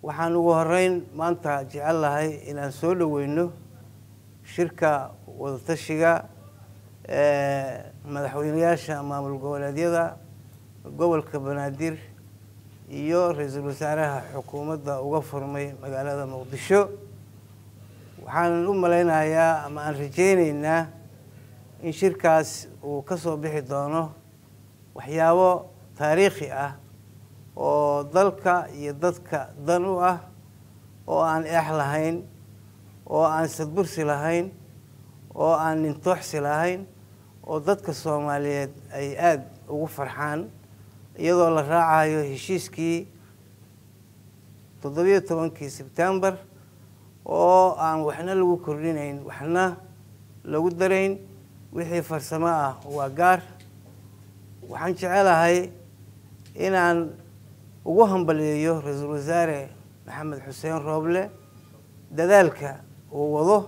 waxaan ugu horeyn maanta jecel lahay inaan soo dhoweyno shirka wadatashiga madaxweyneyaasha maamul goboleedyada gobolka banaadir iyo ra-iisul wasaaraha xukuumadda uga furmay magaalada muqdisho waxaan u malaynayaa ama aan rajeyneynaa in shirkaas uu ka soo bixi doono waxyaabo taariikhi ah oo dalka iyo dadka dan u ah oo aan eex lahayn oo aan sadbursi lahayn oo aan nintooxsi lahayn oo dadka soomaaliyeed ay aada ugu farxaan iyadoo la raacayo heshiiskii toddobiyo tobankii sebtembar oo aan waxna lagu kordhinayn waxna lagu darayn wixii farsamo ah waa gaar waxaan jecelahay inaan ugu hambaliyeeyo ra-iisul wasaare maxamed xuseen rooble dadaalka uu wado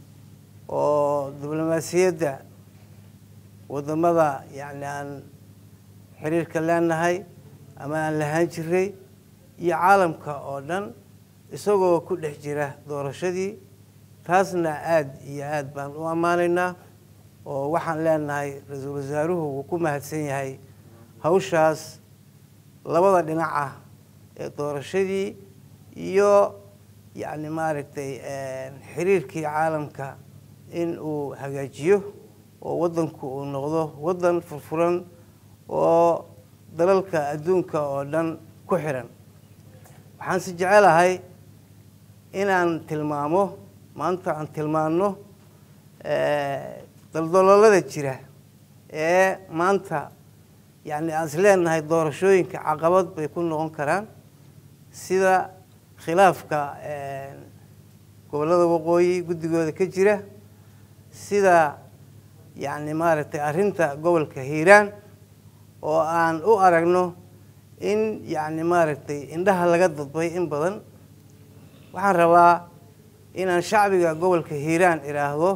oo diblomaasiyadda waddamada yacni aan xiriirka leenahay ama aan lahaan jiray iyo caalamka oo dhan isagoo ku dhex jira doorashadii taasna aada iyo aada baan u ammaanaynaa oo waxaan leenahay ra-iisul wasaaruhu wuu ku mahadsan yahay hawshaas labada dhinac ah ee doorashadii iyo yacni maaragtay xiriirkii caalamka in uu hagaajiyo oo waddanku uu noqdo waddan furfuran oo dalalka adduunka oo dhan ku xiran waxaan si jecelahay inaan tilmaamo maanta aan tilmaano daldaloolada jira ee maanta yacni aan is leenahay doorashooyinka caqabad bay ku noqon karaan sida khilaafka gobollada waqooyi guddigooda ka jira sida yacni maaragtay arrinta gobolka hiiraan oo aan u aragno in yacni maaragtay indhaha laga dadbay in badan waxaan rabaa inaan shacbiga gobolka hiiraan idhaahdo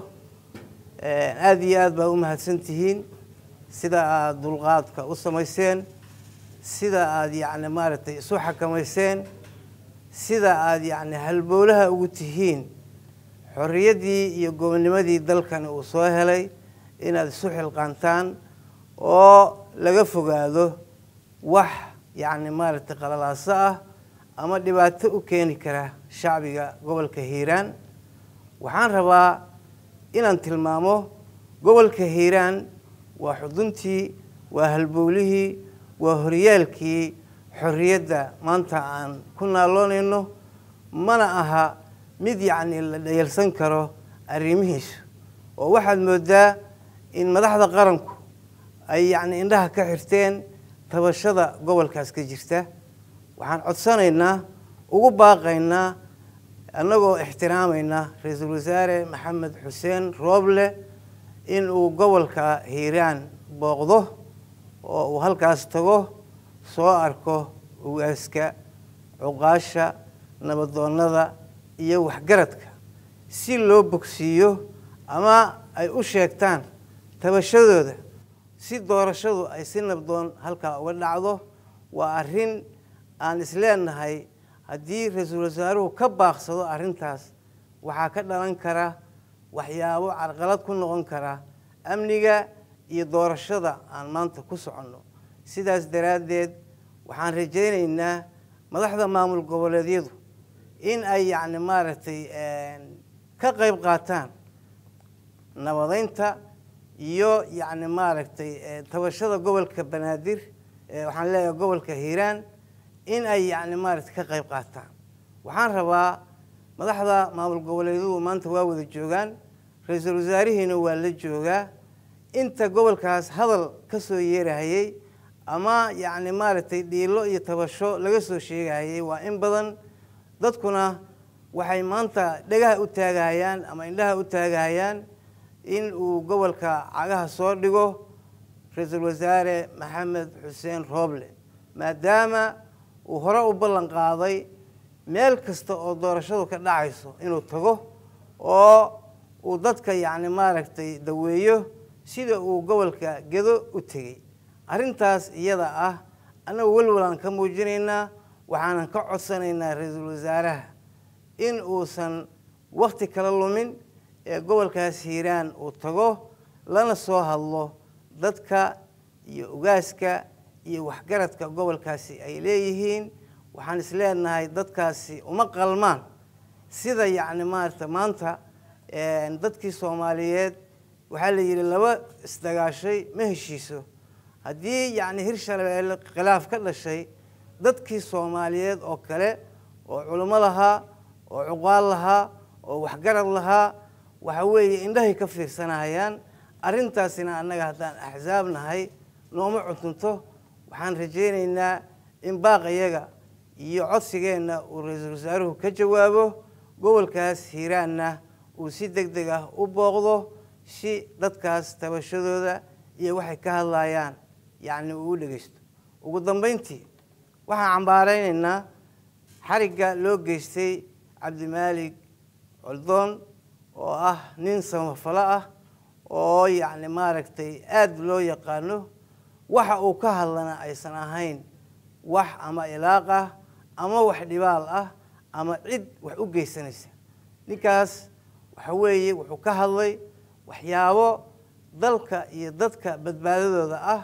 aada iyo aada baa u mahadsan tihiin sida aada dulqaadka u samayseen sida aada yacni maaragtay isu xakamayseen sida aada yacni halbowlaha ugu tihiin xorriyaddii iyo gobonnimadii dalkani uu soo helay inaad isu xilqaantaan oo laga fogaado wax yacni maaragtay qalalaaso ah ama dhibaato u keeni kara shacbiga gobolka hiiraan waxaan rabaa inaan tilmaamo gobolka hiiraan waa xuduntii waa halbowlihii waa horyaalkii xorriyadda maanta aan ku naaloonayno mana aha mid yacni la dhayalsan karo arrimihiisu oo waxaad moodaa in madaxda qaranku ay yacni indhaha ka xirteen tabashada gobolkaas ka jirta waxaan codsanaynaa ugu baaqaynaa annagoo ixtiraamayna ra-iisul wasaare maxamed xuseen rooble in uu gobolka hiiraan booqdo oo uu halkaas tago soo arko ugaaska cuqaasha nabadoonnada iyo waxgaradka si loo bogsiiyo ama ay u sheegtaan tabashadooda si doorashadu ay si nabdoon halkaa uga dhacdo waa arrin aan isleenahay haddii ra-iisul wasaaruhu ka baaqsado arrintaas waxaa ka dhalan kara waxyaabo carqalad ku noqon kara amniga iyo doorashada aan maanta ku soconno sidaas daraaddeed waxaan rajaynaynaa madaxda maamul goboleedyadu in ay yacni maaragtay ka qayb qaataan nabadeynta iyo yacni maaragtay tabashada gobolka banaadir waxaan leeyahay gobolka hiiraan in ay yacni maaragtay ka qayb qaataan waxaan rabaa madaxda maamul goboleedyadu maanta waa wada joogaan ra-iisul wasaarihiina waa la joogaa inta gobolkaas hadal ka soo yeerahayey ama yacni maaragtay dhiilo iyo tabasho laga soo sheegahayey waa in badan dadkuna waxay maanta dhagaha u taagahayaan ama indhaha u taagahayaan in uu gobolka cagaha soo dhigo ra-iisul wasaare maxamed xuseen rooble maadaama uu hore u ballan qaaday meel kasta oo doorashadu ka dhacayso inuu tago oo uu dadka yacni maaragtay daweeyo sida uu gobolka gedo u tegey arrintaas iyada ah annagu welwalaan ka muujinaynaa waxaanan ka codsanaynaa ra-iisul wasaaraha in uusan wakti kala lumin ee gobolkaas hiiraan uu tago lana soo hadlo dadka iyo ugaaska iyo waxgaradka gobolkaasi ay leeyihiin waxaan is leenahay dadkaasi uma qalmaan sida yacni maarata maanta dadkii soomaaliyeed waxaa la yidhi laba isdagaashay ma heshiiso haddii yacni hirshabeelle khilaaf ka dhashay dadkii soomaaliyeed oo kale oo culimo lahaa oo cuqaal lahaa oo waxgarad lahaa waxa weeye indhahay ka fiirsanayaan arrintaasina annaga haddaan axsaab nahay nooma cuntunto waxaan rajaynaynaa in baaqayaga iyo codsigeenna uu ra-iisul wasaaruhu ka jawaabo gobolkaas hiiraanna uu si deg deg ah u booqdo si dadkaas tabashadooda iyo waxay ka hadlayaan yacni uu u dhegeysto ugu dambeyntii waxaan cambaareynaynaa xarigga loo geystay cabdimaalig coldoon oo ah nin samafalo ah oo yacni maaragtay aada loo yaqaano waxa uu ka hadlana aysan ahayn wax ama ilaaq ah ama wax dhibaal ah ama cid wax u geysanaysa ninkaas waxa weeye wuxuu ka hadlay waxyaabo dalka iyo dadka badbaadadooda ah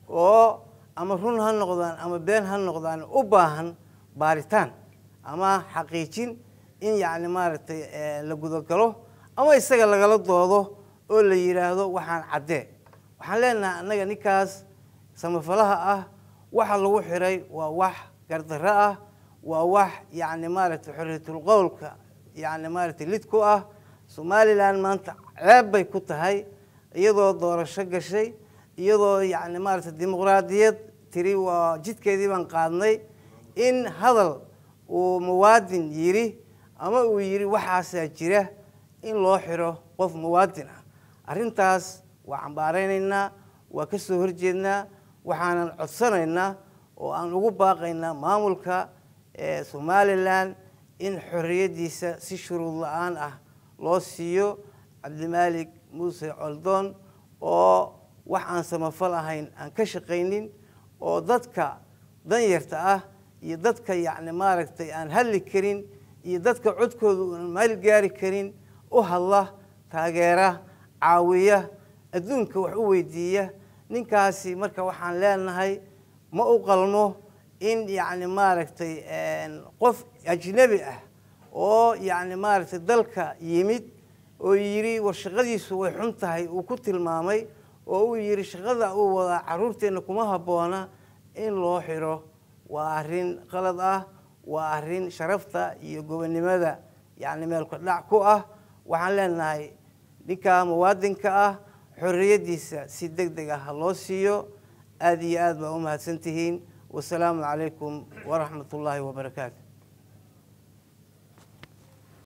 oo ama run ha noqdaan ama been ha noqdaan u baahan baaritaan ama xaqiijin in yacni maaragtay la gudagalo ama isaga lagala doodo oo la yidhaahdo waxaan caddee waxaan leenahay annaga ninkaas samafalaha ah waxa lagu xiray waa wax gardarro ah waa wax yacni maaragtay xorriyatul qowlka yacni maaragtay lid ku ah somalilan maanta ceeb bay ku tahay iyadoo doorasho gashay iyadoo yacni maaragtay dimuqraadiyad tiri waa jidkeedii baan qaadnay in hadal uu muwaadin yidhi ama uu yidhi waxaasaa jira in loo xiro qof muwaadin ah arrintaas waa cambaareynaynaa waa ka soo horjeednaa waxaanan codsanaynaa oo aan ugu baaqaynaa maamulka somalilan in xorriyaddiisa si shuruud la-aan ah loo siiyo cabdimaalig muuse coldoon oo wax aan samafal ahayn aan ka shaqaynin oo dadka danyarta ah iyo dadka yacni maaragtay aan hadli karin iyo dadka codkooda aan maal gaari karin u hadla taageera caawiya adduunka wax u weydiiya ninkaasi marka waxaan leenahay ma u qalmo in yacni maaragtay qof ajnebi ah oo yacni maaragtay dalka yimid oo yidhi war shaqadiisu way xun tahay uu ku tilmaamay oo uu yidhi shaqada uu wadaa carruurteenna kuma habboona in loo xiro waa arrin qalad ah waa arrin sharafta iyo gobonnimada yacni meelka dhac ku ah waxaan leenahay ninka muwaadinka ah xorriyaddiisa si deg deg ah ha loo siiyo aada iyo aad baa u mahadsan tihiin wasalaamu calaykum waraxmat ullaahi wabarakaatu